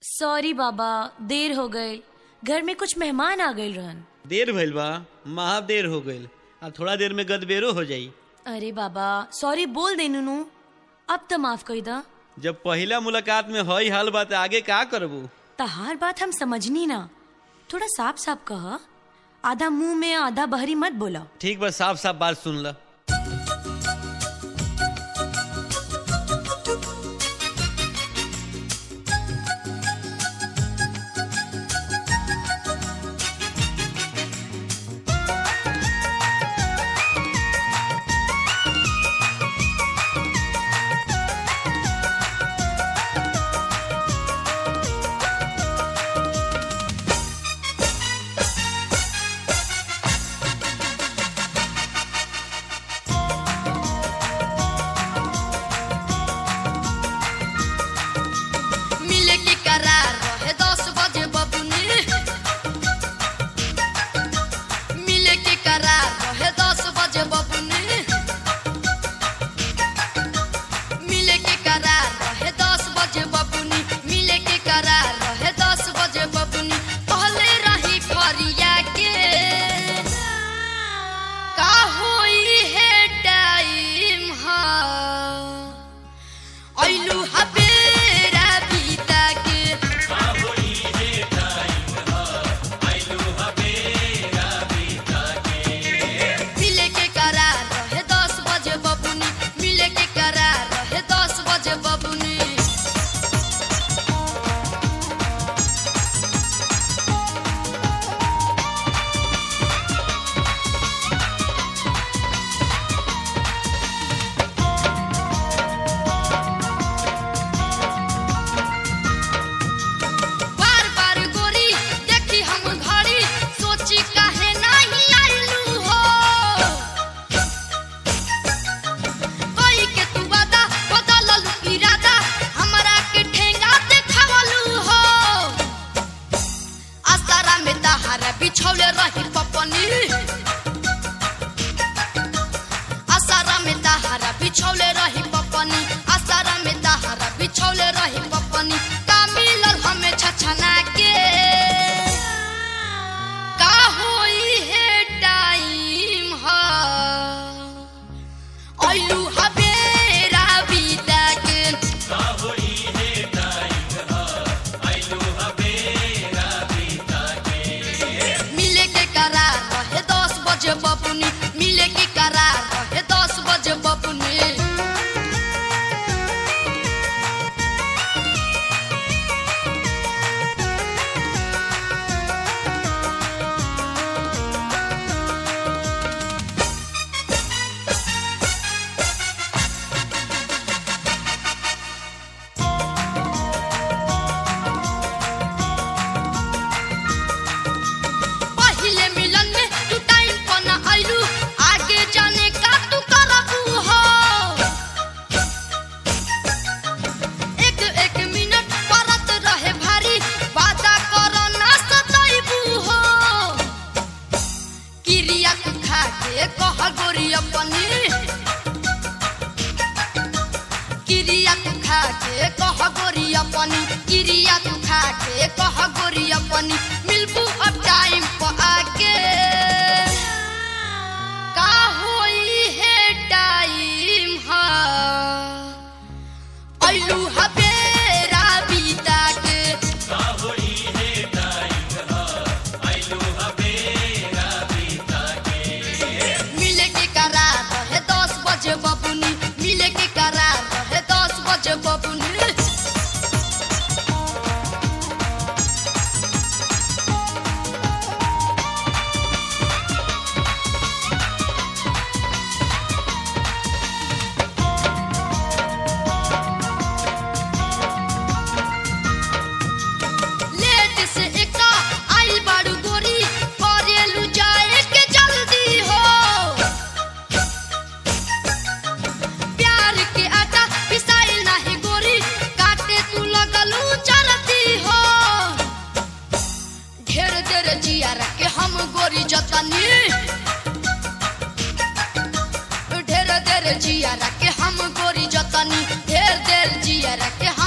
sorry बाबा देर हो गए घर में कुछ मेहमान आ गए रहन देर भइल बा महा देर हो गइल आ थोड़ा देर में गदबेरो हो जाई अरे बाबा सॉरी बोल दे नुनू अब तो माफ कर दा जब पहिला मुलाकात में हई हाल बा त आगे का करबू तहार बात हम समझनी ना थोड़ा साफ साफ कह आधा मुंह में आधा बहरी मत बोला ठीक बा साफ साफ बात सुन ल मिले के करार रहे दस बजे बबुनी मिले के करार रहे दस बजे बबुनी मिले के करार रहे दस बजे बबुनी मिले के करार रहे दस बजे बबुनी पहले रही फरिया के का होई है टाइम हा ऐलू हबेरा बीता के मिले के करार रहे दस बजे बबुनी मिले के करार रहे दस बजे बबुनी बार बार गोरी देखी हम घड़ी सोची काहे नहीं आइलू हो कोई के तू वादा बदलल इरादा हमरा के ठेंगा देखावलू हो आसारा में तहारा बिछौले रही पपनी आसारा में तहारा बिछौले रही पपनी आसारा में तहारा बिछौले रही पपनी का मिलल हमें छछना के का होई है टाइम हा ऐलू हबेरा बीता के मिले के करार रहे दस बजे बबुनी मिले के करार रहे दस बजे बबुनी पहिले मिलन में तू टाइम पर न आइलू आगे जाने का तू करबू हो एक एक मिनट परत रहे भारी वादा करो ना सताइबू हो किरिया तू खा के कह गोरी अपनी किरिया तू खा के कह गोरी अपनी किरिया तू खा के कह गोरी अपनी मिलबू अब टाइम पर आके का होई है टाइम हा ऐलू हबेरा बीता के मिले के करार रहे दस बजे बबुनी मिले के करार रहे दस बजे बबुनी लेट से एका आइल बाड़ू गोरी करेलू जाए के जल्दी हो प्यार के आटा पिसाइल नाही गोरी काटे तू लगलू चलती हो ढेर देर जिया के हम गोरी जतनी ढेर देर जिया के हम गोरी जतनी ढेर देर जिया के हम